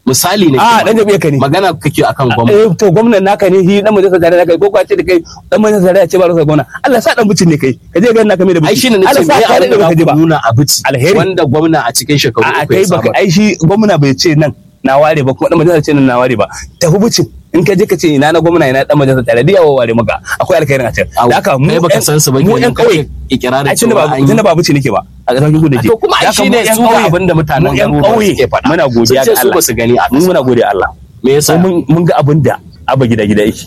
misali ne a ke dan jami'a ka ne magana kake akan gwamnati eh to gwamnan naka ne shi dan majalisar tarayya kai ko ka ce da kai dan majalisar tarayya ce ba rasa gwamna Allah sa dan bucin ne kai ka je ga naka mai da bucin ai shine nace Allah sa me ka abin da da baka je za ba ku nuna a bici Alheri. wanda gwamna a cikin shekaru a uku kai ya baka samar ai shi gwamna bai ce nan na ware ba kuma dan majalisar ce nan na ware ba tafi bucin in ka je ka ce ina na gwamna ina dan majalisar tarayya da yawa ware maka akwai alkhairin a can Au, da haka mu kai baka yan- san su ba mu kenan yan kauye kake ikirarin ai tunda cewa ba an yi. tunda ba buci nake ba a ƙasar kudu da ke to kuma ai Da haka mu shine yan su ga ƙauye- abin da mutanen mu yan garuruwa ƙauye suke faɗa muna godiya Sun ce ga su Allah ba su gani a mu ƙasa muna godiya Allah me yasa sai mun mun ga abin da abba gida gida yake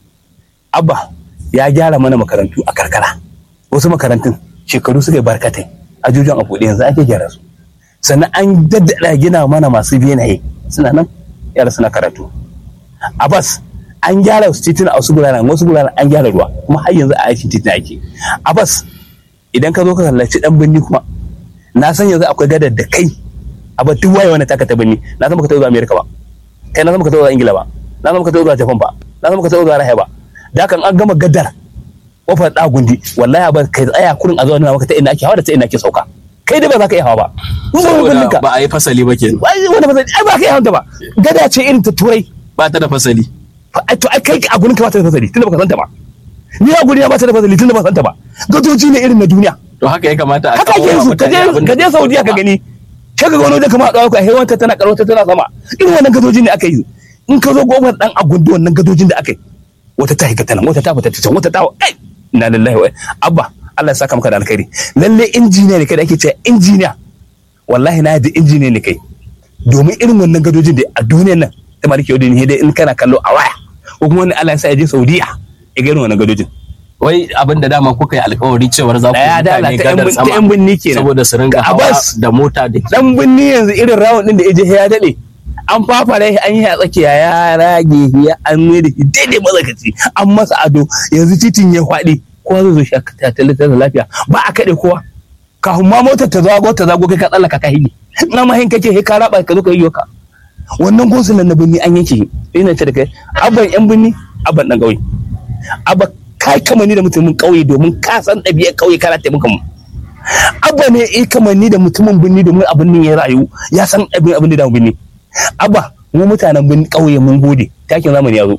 abba ya gyara mana makarantu a karkara wasu makarantun shekaru suka yi barkatai ajujuwan a buɗe yanzu ake gyara su sannan an daddada gina mana masu benaye suna nan yara suna karatu abbas an gyara su titina a wasu guraren wasu guraren an gyara ruwa kuma har yanzu a aikin titina ake abbas idan ka zo ka halarci dan birni kuma na san yanzu akwai gadar da kai abba duk waye wani taka ta birni na san baka taɓa zuwa amerika ba kai na san baka taɓa zuwa ingila ba na san baka taɓa zuwa japan ba na san baka taɓa zuwa rahaya ba da kan an gama gadar kofar da gundi wallahi ba kai tsaya kurin a zuwa nuna maka ta ina ake hawa da ta ina ake sauka kai dai ba za ka iya hawa ba saboda ba a yi fasali ba kenan ai wanda ba zai ai ba ka iya hawa ba gada ce irin ta turai ba ta da fasali ai to ai kai a gurin ka ba ta da fasali tunda baka santa ba ni a gurin ba ta da fasali tunda ba santa ba gadoji ne irin na duniya to haka ya kamata a haka kawo ake wa su ka mutane je abin ka da je Saudiya ka gani sai ka ga wani wajen kamar a ɗauka hewan ta tana karota tana sama irin wannan gadojin ne aka yi in ka zo gomar dan agundu wannan gadojin da aka yi wata ta hika tana wata ta fita ta can wata ta ai na lillahi wa abba Allah ya saka maka da alkhairi lalle injiniya ne kai da ake cewa injiniya wallahi na yadda injiniya ne kai domin irin wannan gadojin da a duniyar nan ta maliki yau ne dai in kana kallo a waya ko kuma wani Allah ya sa ya je Saudiya ya ga irin wannan gadojin wai abin da dama kuka yi alkawari cewar za ku yi Daya da mutane Allah, ta yan gadar bin- ta sama yan binni kenan. saboda su ringa Ga hawa Abbas. da mota da dan binni yanzu irin rawun din da ya je ya dade an fafare shi an yi a tsakiya ya rage ya an mai da shi daidai mazakaci an masa ado yanzu titin ya faɗi kowa zai zo shi a tattalin da lafiya ba a kaɗe kowa kafin ma motar ta zago ta zago kai ka tsallaka ka hige na mahin kake he ka raba ka zo ka yi yoka wannan gosulan na binni an yanke shi ina ce da kai abban yan binni abban dan ƙauye abba kai kamanni da mutumin ƙauye domin ka san ɗabi'ar ƙauye kana taimaka mu abba ne ya kamanni da mutumin birni domin abin nan ya rayu ya san abin abin da birni abba mu mutanen birni ƙauye mun gode takin zamani ya zo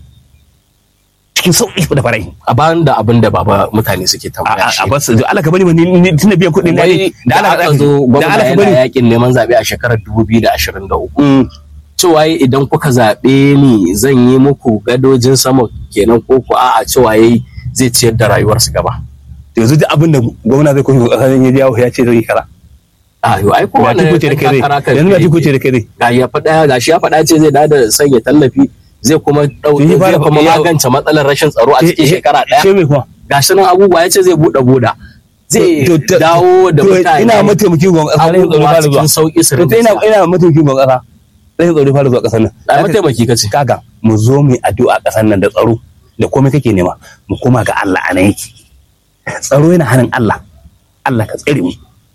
cikin sauƙi da farai a bayan da abin da baba mutane suke tambaya shi a basu Allah ka bari ni ni tunda biyan kuɗin na ne wai da da Allah aka ka zo da gwamna Allah ka yana bari yakin neman zaɓe a shekarar 2023 Mm, cewa yi idan kuka zaɓe ni zan yi muku gadojin sama kenan ko ku a'a cewa yayi zai ciyar da rayuwarsu gaba yanzu duk abin da gwamna zai koyi ƙasar ya jawo ya ce zai yi kara a yau ai ko ga wannan tiko ce da kai takara zai yanzu ga tiko ce da kai zai ga ya faɗa ga shi ya faɗa ce zai dada sanya tallafi zai kuma ɗau Shi fara zai kuma faɗi yau. magance matsalar rashin tsaro a cikin shekara ce ɗaya mai kuma ga shi nan abubuwa ya ce zai buɗe boda zai To- to- dawo da to mutane ina mataimakin gwamna ƙasa rashin tsaro abubuwa fara zuwa cikin sauƙi su to ina rinka ina mataimakin gwamna ƙasa rashin tsaro fara zuwa ƙasar nan a mataimaki kace kaga mu zo mu yi addu'a ƙasar nan da tsaro da komai kake nema mu koma ga Allah a nan yake tsaro yana hannun Allah Allah ka tsare mu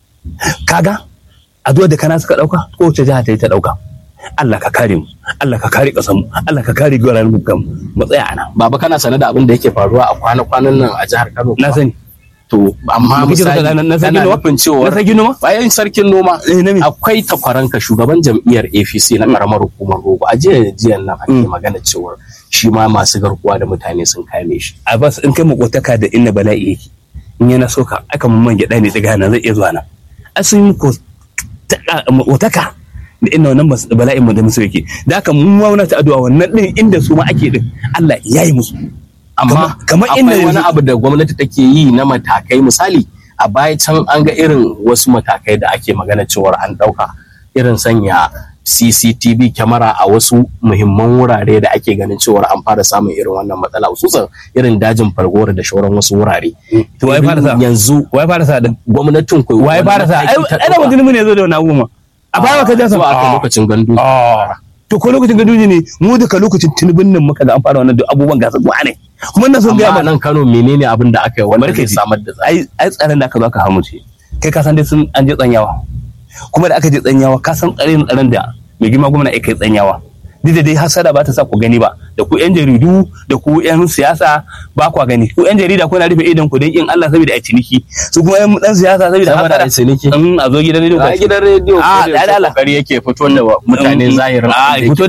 kaga addu'a da kana suka dauka kowace jiha ta yi ta dauka Allah ka kare mu Allah ka kare ƙasar mu Allah ka kare gwaran mu kan mu tsaya a nan baba kana sane da abin da yake faruwa a kwana-kwanan nan a jihar Kano na sani to amma Mu kike misali na- na sarkin kana noma? nufin cewa na sarki noma bayan sarkin noma eh na me akwai takwaranka shugaban jam'iyyar APC na karamar hukumar Rogo a jiya jiyan nan ake Mm. magana cewa shi ma masu garkuwa da mutane sun kame shi a bas in kai makotaka da inna bala'i yake in yana so ka aka mun man gyaɗa ne tsiga nan zai iya zuwa nan a sun yi makotaka da inna wannan mas- bala'in mu da musu yake da haka mun wauna ta addu'a wannan din inda su ma ake din Allah ya yi musu amma kamar inda akwai wani yanzu- abu da gwamnati take yi na matakai misali a baya can an ga irin wasu matakai da ake magana cewar an ɗauka irin sanya CCTV kyamara a wasu muhimman wurare da ake ganin cewar an fara samun irin wannan matsala hususan irin dajin fargowar da shauran wasu wurare to wai fara sa yanzu wai fara sa din gwamnatin ku wai fara sa ai ai da mutum ne zo da wannan abubuwa a baya ka jasa zuwa aka lokacin gandu to ko lokacin gaduji ne mu duka lokacin tunubin nan muka da an fara wannan duk abubuwan gasa gwa ne kuma na son gaya amma mana nan Kano menene abin da aka yi wanda Barka zai ji. samar da tsari ai ai tsaron da aka zo aka hamu ce kai ka san dai sun an je tsanyawa kuma da aka je tsanyawa ka san tsarin tsaron da mai girma gwamna ya kai tsanyawa duk da dai hasada ba ta sa ku gani ba da ku yan jaridu da ku yan siyasa ba kwa gani ku yan jarida kuna rufe idan ku don in Allah saboda a ciniki su kuma yan dan siyasa saboda Saboda hasada a ciniki. in a zo gidan rediyo a gidan rediyo a ko da da yaushe Allah kokari yake fito da mutane zahirin a abin da fito